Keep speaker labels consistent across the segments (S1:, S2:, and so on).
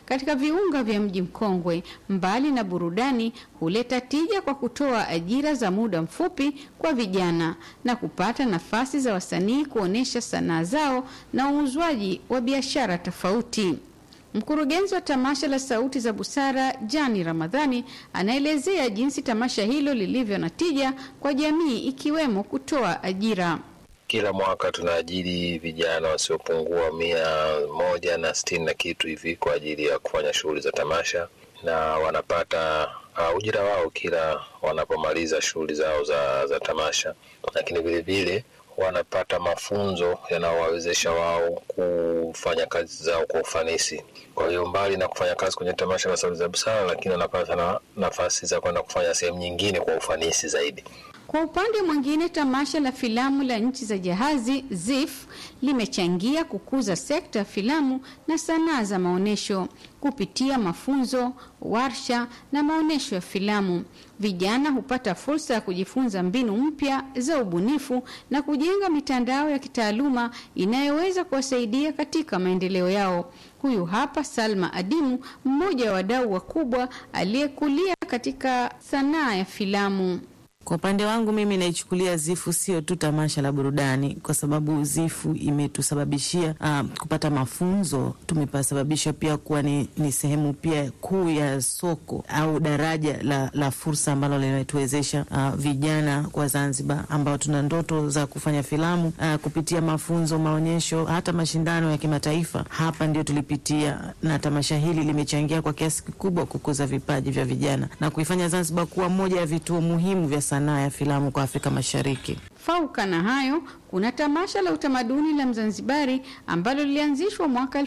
S1: katika viunga vya mji mkongwe, mbali na burudani, huleta tija kwa kutoa ajira za muda mfupi kwa vijana na kupata nafasi za wasanii kuonyesha sanaa zao na uuzwaji wa biashara tofauti. Mkurugenzi wa tamasha la Sauti za Busara Jani Ramadhani anaelezea jinsi tamasha hilo lilivyo na tija kwa jamii ikiwemo kutoa ajira.
S2: Kila mwaka tunaajiri vijana wasiopungua mia moja na sitini na kitu hivi kwa ajili ya kufanya shughuli za tamasha, na wanapata uh, ujira wao kila wanapomaliza shughuli zao za, za tamasha, lakini vilevile wanapata mafunzo yanayowawezesha wao kufanya kazi zao kwa ufanisi. Kwa hiyo mbali na kufanya kazi kwenye tamasha la Sauti za Busara, lakini wanapata na nafasi za kwenda kufanya sehemu nyingine kwa ufanisi zaidi.
S1: Kwa upande mwingine, tamasha la filamu la nchi za jahazi ZIF limechangia kukuza sekta ya filamu na sanaa za maonyesho kupitia mafunzo, warsha na maonyesho ya filamu. Vijana hupata fursa ya kujifunza mbinu mpya za ubunifu na kujenga mitandao ya kitaaluma inayoweza kuwasaidia katika maendeleo yao. Huyu hapa Salma Adimu, mmoja wa wadau wakubwa aliyekulia katika sanaa ya filamu.
S3: Kwa upande wangu mimi naichukulia Zifu sio tu tamasha la burudani, kwa sababu Zifu imetusababishia uh, kupata mafunzo. Tumepasababisha pia kuwa ni, ni sehemu pia kuu ya soko au daraja la, la fursa ambalo limetuwezesha uh, vijana kwa Zanzibar ambao tuna ndoto za kufanya filamu uh, kupitia mafunzo, maonyesho, hata mashindano ya kimataifa. Hapa ndio tulipitia, na tamasha hili limechangia kwa kiasi kikubwa kukuza vipaji vya vijana na kuifanya Zanzibar kuwa moja ya vituo muhimu vya sanaa ya filamu kwa Afrika Mashariki.
S1: Fauka na hayo, kuna tamasha la utamaduni la Mzanzibari ambalo lilianzishwa mwaka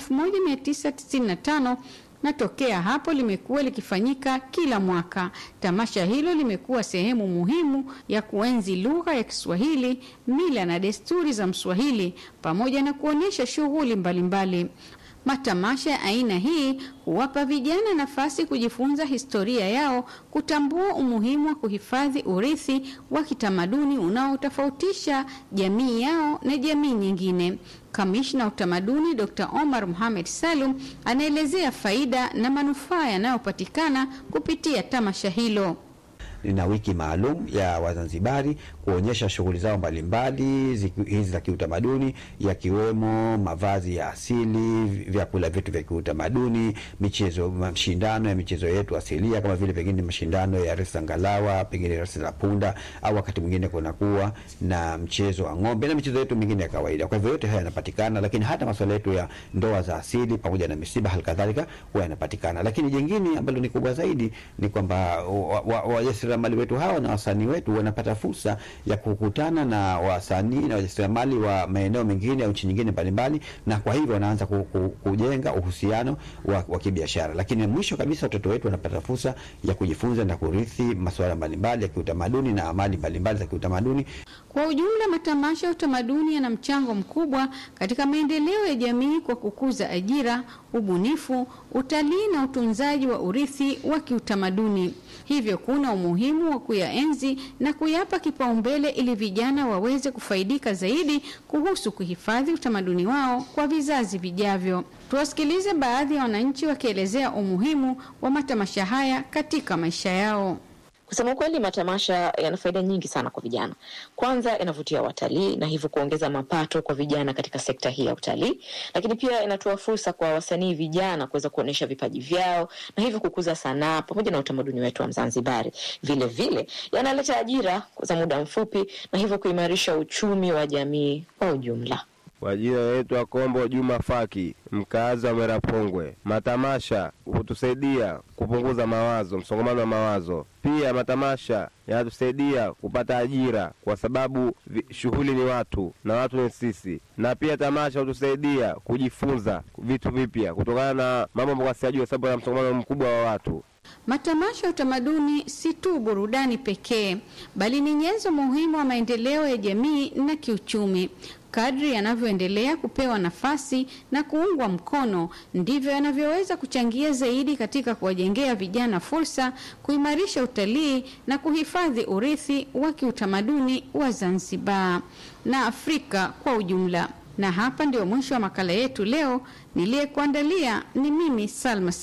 S1: 1995 na tokea hapo limekuwa likifanyika kila mwaka. Tamasha hilo limekuwa sehemu muhimu ya kuenzi lugha ya Kiswahili, mila na desturi za Mswahili pamoja na kuonyesha shughuli mbalimbali. Matamasha ya aina hii huwapa vijana nafasi kujifunza historia yao, kutambua umuhimu wa kuhifadhi urithi wa kitamaduni unaotofautisha jamii yao na jamii nyingine. Kamishna wa utamaduni Dr. Omar Mohamed Salum anaelezea faida na manufaa yanayopatikana kupitia tamasha hilo.
S4: Lina wiki maalum ya Wazanzibari kuonyesha shughuli zao mbalimbali hizi za kiutamaduni, yakiwemo mavazi ya asili, vyakula vyetu vya kiutamaduni, michezo, mashindano ya michezo yetu asilia kama vile pengine mashindano ya resi ngalawa, pengine resi za punda, au wakati mwingine kunakuwa na mchezo wa ng'ombe na michezo yetu mingine ya kawaida. Kwa hivyo yote haya yanapatikana, lakini hata masuala yetu ya ndoa za asili pamoja na misiba halikadhalika huwa yanapatikana. Lakini jingine ambalo ni kubwa zaidi ni kwamba wajasiriamali wetu hawa na wasanii wetu wanapata fursa ya kukutana na wasanii na wajasiriamali wa maeneo mengine au nchi nyingine mbalimbali, na kwa hivyo wanaanza ku, ku, kujenga uhusiano wa, wa kibiashara. Lakini mwisho kabisa watoto wetu wanapata fursa ya kujifunza na kurithi masuala mbalimbali ya kiutamaduni na amali mbalimbali za kiutamaduni.
S1: Kwa ujumla, matamasha ya utamaduni yana mchango mkubwa katika maendeleo ya jamii kwa kukuza ajira, ubunifu, utalii na utunzaji wa urithi wa kiutamaduni. Hivyo kuna umuhimu wa kuyaenzi na kuyapa kipaumbele ili vijana waweze kufaidika zaidi kuhusu kuhifadhi utamaduni wao kwa vizazi vijavyo. Tuwasikilize baadhi ya wananchi wakielezea umuhimu wa matamasha haya katika maisha yao.
S5: Kusema ukweli, matamasha yana faida nyingi sana kwa vijana. Kwanza, yanavutia watalii na hivyo kuongeza mapato kwa vijana katika sekta hii ya utalii, lakini pia inatoa fursa kwa wasanii vijana kuweza kuonyesha vipaji vyao na hivyo kukuza sanaa pamoja na utamaduni wetu wa Mzanzibari. Vile vile yanaleta ajira za muda mfupi na hivyo kuimarisha uchumi wa jamii kwa ujumla.
S6: Kwa jina naitwa Kombo Juma Faki, mkaazi wa Merapongwe. Matamasha hutusaidia kupunguza mawazo, msongamano wa mawazo. Pia matamasha yanatusaidia kupata ajira, kwa sababu shughuli ni watu na watu ni sisi, na pia tamasha hutusaidia kujifunza vitu vipya kutokana na mambo ambayo siyajua, sababu ya msongamano mkubwa wa watu.
S1: Matamasha ya utamaduni si tu burudani pekee, bali ni nyenzo muhimu wa maendeleo ya jamii na kiuchumi. Kadri yanavyoendelea kupewa nafasi na kuungwa mkono, ndivyo yanavyoweza kuchangia zaidi katika kuwajengea vijana fursa, kuimarisha utalii na kuhifadhi urithi wa kiutamaduni wa Zanzibar na Afrika kwa ujumla. Na hapa ndio mwisho wa makala yetu leo. Niliyekuandalia ni mimi Salma